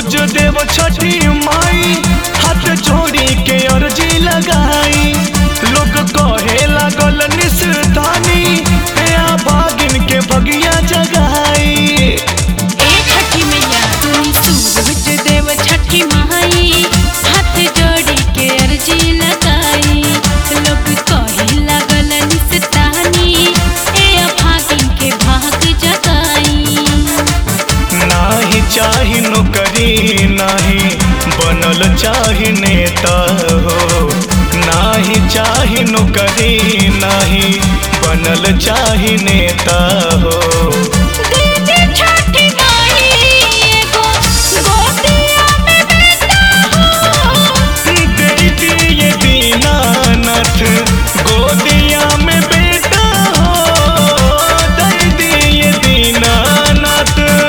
सूरज देव छठी माई हाथ जोड़ी के अर्जी लगाई लोग कहे लागल निस्तानी या भागिन के भगिया जगाई ए छठी मैया तुम सूरज देव छठी माई हाथ जोड़ी के अर्जी लगाई लोग कहे लागल निस्तानी ए अभागिन के भाग जगाई नाही चाही नौकरी नाही बनल चाही नेता हो नाही चाही नौकरी नाही बनल चाही नेता हो दीदी छठी माई एगो गोतिया में बेटा हो दे दिए दीनानाथ गोदिया में बेटा हो दे दिए दीनानाथ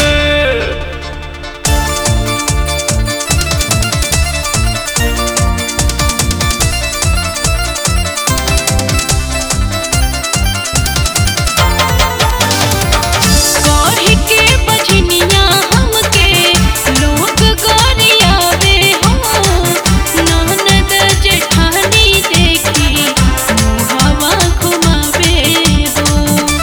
गौरी के बजनिया हमके लोग गोरियावे हो ननद जेठानी देखी मुहवा घुमावे हो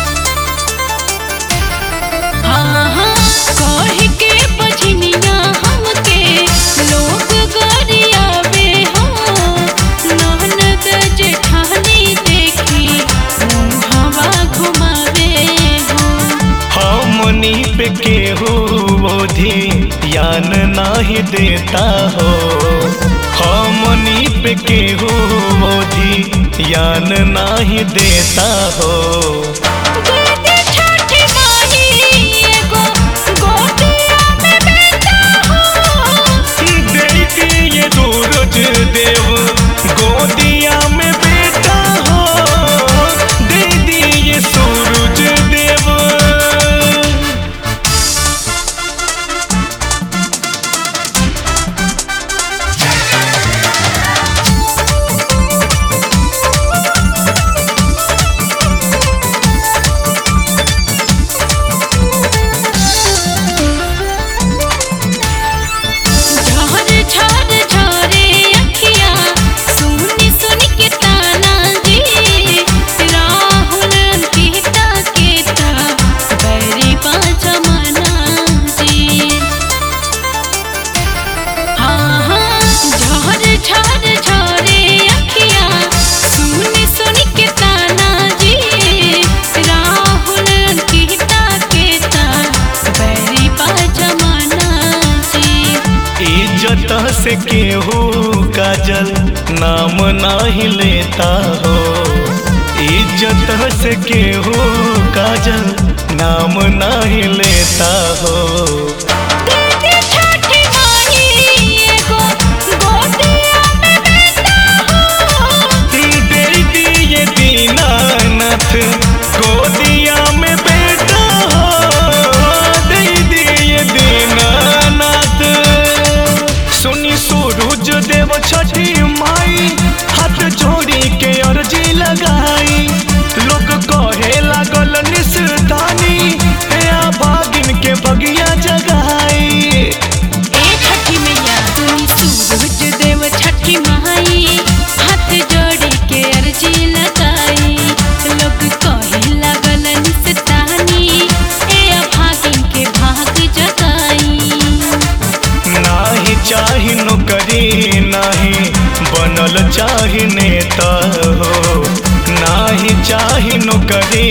हाँ हाँ गौरी के बजनिया हमके लोग गोरियावे हो ननद जेठानी देखी मुहवा घुमावे हो हमनी पे केहू बोधी ज्ञान नाही देता हो हमनी पे केहू बोधी ज्ञान नाही देता हो दीदी छठी माई एगो गोतिया में बेटा हो दे दिए सूरज देव गोदिया में बेटा हो दे दिए सूरज देव झर झर झरे अखिया सुनी सुनी के ताना जी राहुल अंकिता के ता बैरी पाँच मना जी हाँ हाँ झर झर झरे अखिया सुनी सुनी के ताना जी राहुल अंकिता के ता बैरी पाँच मना जी इज्जत से केहू काजल नाम नाही लेता हो इज्जत से केहू काजल नाम नाही लेता हो दीदी छठी माई एगो गोतिया में बेटा हो दे दिए दीनानाथ गोदिया में बेटा हो दे दिए दीनानाथ सुनी सूरज देव छठी माई हाथ जोड़ी के अर्जी लगाई लोग कहे लागल निस्तानी या भागिन के बगिया जगाई ए छठी मैया तुम सूरज देव छठी माई हाथ जोड़ी के अर्जी लगाई लोग कहे लागल निस्तानी ए अभागिन के भाग जगाई नाही चाही नौकरी नाही बनल चाही नेता हो नाही चाही नौकरी